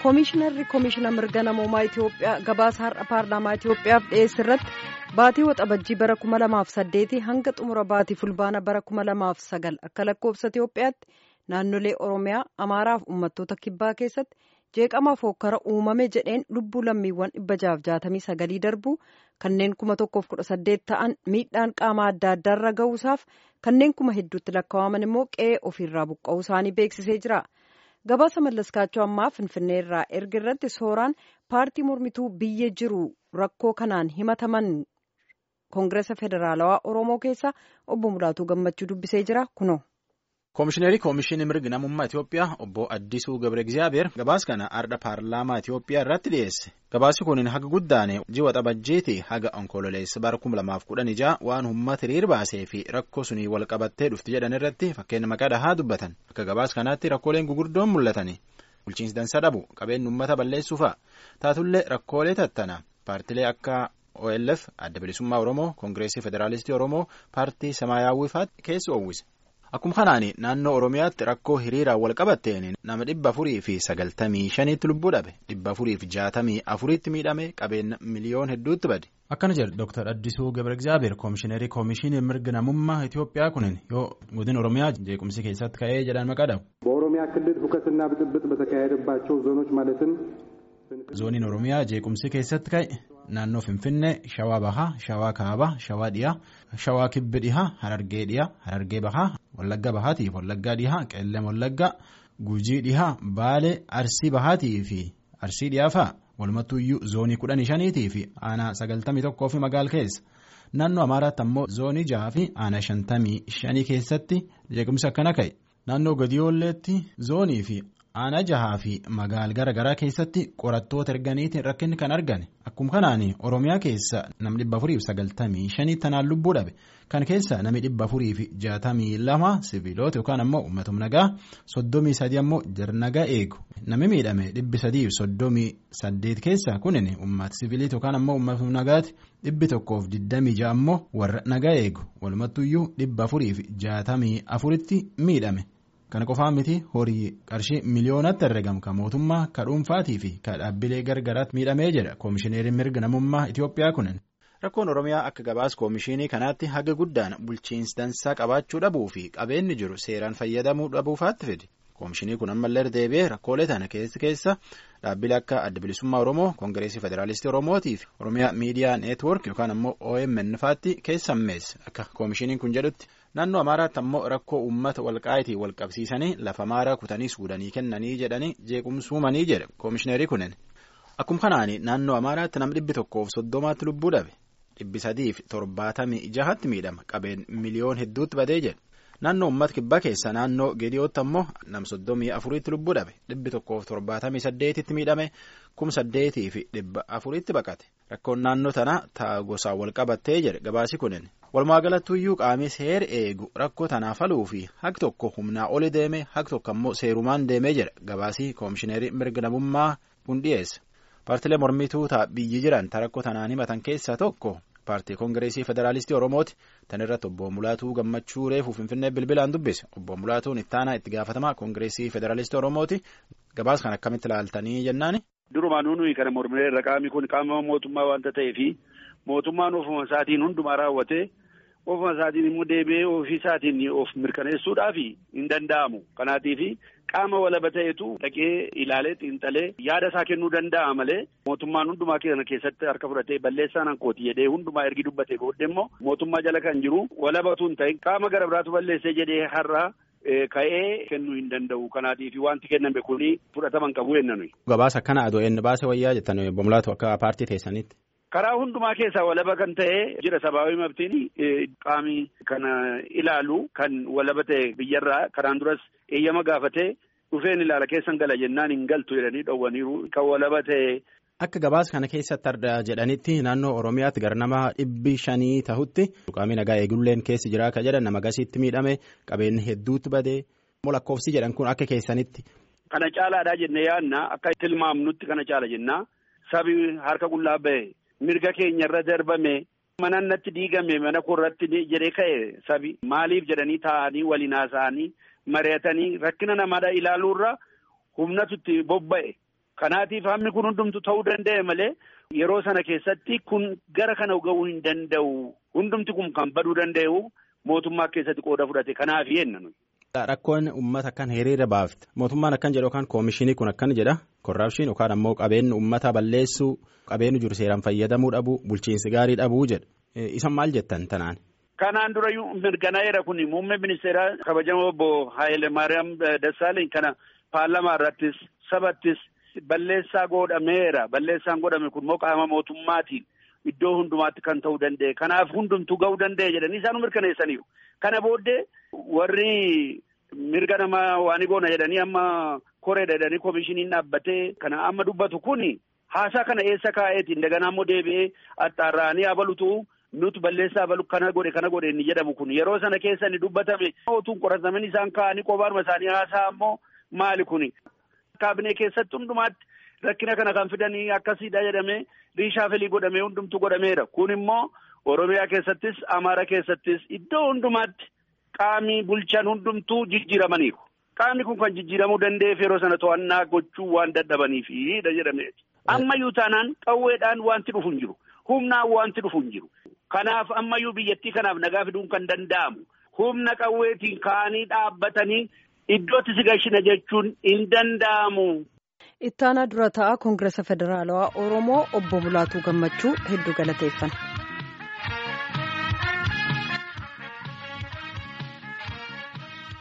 Koomishinarri Koomishina Mirga Namoomaa Itoophiyaa gabaasa har'a paarlaamaa Itoophiyaaf dhiyeesse irratti baatii waxabajjii bara 2008 hanga xumura baatii fulbaana bara 2009 akka lakkoofsa Itoophiyaatti naannolee Oromiyaa, Amaaraa fi uummattoota kibbaa keessatti jeeqama fokkara uumame jedheen lubbuu lammiiwwan 669 darbuu kanneen 1018 ta'an miidhaan qaamaa adda addaarra ga'uusaaf kanneen kuma hedduutti lakkaa'aman immoo qe'ee ofiirraa buqqa'uu isaanii beeksisee jira. gabaasa mallaskaachoo ammaa finfinnee irraa erga irratti sooraan paartii mormituu biyya jiru rakkoo kanaan himataman koongireesa federaalawaa oromoo keessa obbo Mulaatuu Gammachuu dubbisee jira kunoo. Koomishineerii Koomishinii Mirga Namummaa Itoophiyaa obbo Addisuu Gabre Egizaabeer gabaasa kana har'a paarlaamaa Itoophiyaa irratti dhiyeesse. Gabaasi kun haga guddaane ji'a waxabajjiiti haga onkololeessa bara kuma lamaaf kudhan ijaa waan uummata hiriir baasee fi rakkoo sunii wal qabattee dhufti jedhan irratti fakkeenya maqaa dhahaa dubbatan. Akka gabaasa kanaatti rakkooleen gugurdoon mul'atani. Bulchiinsi dansa dhabu qabeenya uummata balleessuu fa'a. Taatullee rakkoolee tattana paartilee akka OLF adda bilisummaa Oromoo Koongireesii Federaalistii Oromoo paartii Samaayaawwii fa'aatti keessa oowwise. Akkuma kanaan naannoo Oromiyaatti rakkoo hiriiraan wal qabatteen nama dhibba afurii fi sagaltamii shaniitti lubbuu dhabe dhibba afurii fi jaatamii afuriitti miidhame qabeenya miliyoon hedduutti bade. Akkana jedhu Dr. Addisuu Gabre Egizaabeer Koomishineerii Koomishinii Mirga Namummaa Itoophiyaa kunin yoo godina Oromiyaa jeequmsi keessatti ka'ee jedhan maqaa dhabu. በኦሮሚያ ክልል ሁከትና ብጥብጥ በተካሄደባቸው ዞኖች ማለትም zooniin oromiyaa jeequmsi keessatti ka'e naannoo finfinnee shawaa bahaa shawaa kaabaa shawaa dhiyaa shawaa kibbi dhihaa harargee dhiyaa harargee bahaa wallagga bahaatiif wallaggaa dhihaa qeellam wallaggaa gujii dhihaa baalee arsii bahaatii fi arsii dhiyaa fa'a walumattuuyyuu zoonii kudhanii shaniitii fi aanaa sagaltamii tokkoo fi magaal keessa naannoo amaaraatti ammoo zoonii jaha fi aanaa shantamii shanii keessatti jeequmsi akkana ka'e naannoo gadiyoolleetti zoonii fi. aanaa jahaa fi magaal gara garaa keessatti qorattoota erganiitiin rakkinni kan argame akkuma kanaan oromiyaa keessa namni dhibba afurii fi sagaltamii shanii tanaan lubbuu dhabe kan keessa namni dhibba afurii fi jaatamii lama sibiilota yookaan ammoo uummatum nagaa soddomii sadii ammoo jarnagaa eegu namni miidhame dhibbi sadii fi soddomii saddeet keessa kunin uummata sibiiliiti yookaan ammoo uummatum nagaati dhibbi tokkoof digdamii ja'a ammoo warra nagaa eegu walumattuyyuu dhibba afurii fi jaatamii afuritti miidhame. Kana qofaa miti horii qarshii miliyoonatti herregamu kan mootummaa ka dhuunfaatii fi ka dhaabbilee gargaraatti miidhamee jedha koomishineeriin mirga namummaa Itoophiyaa kunin. Rakkoon Oromiyaa akka gabaas koomishinii kanaatti haga guddaan bulchiinsi dansaa qabaachuu dhabuu fi qabeenyi jiru seeraan fayyadamuu dhabuufaatti fide. Koomishinii kun ammallee deebi'ee rakkoolee tana keessa keessa dhaabbilee akka adda bilisummaa Oromoo Koongireesii Federaalistii Oromootii fi Oromiyaa Miidiyaa Neetwoork yookaan ammoo OMN faatti keessa ammeesse akka koomishiniin kun jedhutti. naannoo amaaraatti ammoo rakkoo uummata walqaayitii wal qabsiisanii lafa maaraa kutanii suudanii kennanii jedhanii jeequmsuumanii jedhe koomishineerii kunin akkuma kanaan naannoo amaaraatti nama dhibbi tokkoof soddomaatti lubbuu dhabe dhibbi sadiif torbaatamii jahatti miidhama qabeen miliyoon hedduutti badee jedhe naannoo uummata kibbaa keessa naannoo geediyootti ammoo nam soddomii afuriitti lubbuu dhabe dhibbi tokkoof torbaatamii saddeetitti miidhame kum saddeetii fi dhibba afuriitti baqate rakkoon naannoo tanaa ta'a gosaan wal qabattee jedhe gabaasi kunin. walumaagalatuyyuu qaamni seera eegu rakkoo tanaaf faluu fi haq tokko humnaa oli deeme haq tokko ammoo seerumaan deemee jedha gabaasii koomishineerii mirga namummaa kun dhiyeessa paartilee mormituu ta'a biyyi jiran ta rakkoo tanaan himatan keessaa tokko paartii koongireesii federaalistii oromooti tan irratti obbo mulaatuu gammachuu reefuu finfinnee bilbilaan dubbise obbo mulaatuun ittaanaa itti gaafatamaa koongireesii federaalistii oromooti gabaas kan akkamitti ilaaltanii jennaani. durumaan nuyi kana mormilee irra qaamni kun qaama mootummaa waanta ta'eefi mootummaan ofuma isaatiin hundumaa raawwatee. ofuma isaatiin immoo deebi'ee ofii isaatiin of mirkaneessuudhaaf hin danda'amu kanaatiif qaama walaba ta'etu dhaqee ilaalee xiinxalee yaada isaa kennuu danda'a malee mootummaan hundumaa kana keessatti harka fudhatee balleessaan hankooti jedhee hundumaa ergi dubbatee booddee immoo mootummaa jala kan jiru walabatu hin ta'in qaama gara biraatu balleessee jedhee har'a ka'ee kennuu hin danda'u kanaatiif wanti kenname kuni fudhataman qabu jenna Gabaasa akkana adoo inni baase wayyaa jettan bomlaatu akka paartii teessanitti. karaa hundumaa keessaa walaba kan ta'e jira sabaabii mabtiin qaami kana ilaalu kan walaba ta'e biyyarraa karaan duras eeyyama gaafatee dhufeen ilaala keessan gala jennaan hin galtu jedhanii dhowwaniiru kan walaba ta'e. Akka gabaasa kana keessatti arda jedhanitti naannoo Oromiyaatti gara nama dhibbi shanii tahutti qaamni nagaa eegulleen keessi jira akka jedhan nama gasiitti miidhame qabeenyi hedduutti badee lakkoofsi jedhan kun akka keessanitti. Kana caalaadhaa jennee yaadna akka tilmaamnutti kana caala jennaa sabi harka qullaa bahe. mirga keenya irra darbame mana natti diigame mana koorratti jedhee ka'e sabi maaliif jedhanii taa'anii waliin haasa'anii mari'atanii rakkina namaadha ilaaluurra humnatu itti bobba'e Kanaatiif hammi kun hundumtu ta'uu danda'e malee yeroo sana keessatti kun gara kana ga'uu hin danda'u. Hundumti kun kan baduu danda'u mootummaa keessatti qooda fudhate kanaaf yenna nuyi. Rakkoon uummata akkan hiriira baafte mootummaan akkan jedhu yookaan koomishinii kun akkan jedha korraapshin yookaan ammoo qabeenyi uummata balleessuu qabeenyi jiru seeraan fayyadamuu dhabuu bulchiinsi gaarii dhabuu jedha isan maal jettan tanaan. Kanaan dura mirkanaa'eera kun muummee ministeeraa kabajamoo obbo Haayile Maariyaam Dassaaleny kana paarlamaa irrattis sabattis balleessaa godhameera balleessaan godhame kun immoo qaama mootummaatiin iddoo hundumaatti kan ta'uu danda'e kanaaf hundumtuu ga'uu danda'e jedhanii isaan mirkaneessaniiru. Kana booddee warri mirga namaa waan goona jedhanii amma koreedha jedhanii koomishiniin dhaabbatee kana amma dubbatu kuni haasaa kana eessa kaa'eetiin daganaa immoo deebi'ee axxaarra'anii abalutu nuti balleessaa abalu kana godhe kana godhe inni jedhamu kun yeroo sana keessa ni dubbatame otuun qorataman isaan kaa'anii qobaaruma isaanii haasaa ammoo maali kuni. Kaabinee keessatti hundumaatti rakkina kana kan fidanii akkasiidha jedhamee riishaafelii godhamee hundumtu godhameera kun immoo Oromiyaa keessattis Amaara keessattis iddoo hundumaatti qaamii bulchan hundumtuu jijjiiramaniiru. Qaamni kun kan jijjiiramuu danda'eef yeroo sana to'annaa gochuu waan dadhabaniifidha jedhameeti. Ammayyuu taanaan qawweedhaan wanti dhufu hin jiru. Humnaan wanti dhufu hin jiru. Kanaaf ammayyuu biyyattii kanaaf nagaa fiduun kan danda'amu. Humna qawweetiin ka'anii dhaabbatanii iddootti si gashina jechuun hin danda'amu. Ittaanaa dura ta'a Koongiresa Federaalawaa Oromoo obbo Bulaatuu Gammachuu hedduu galateeffanna.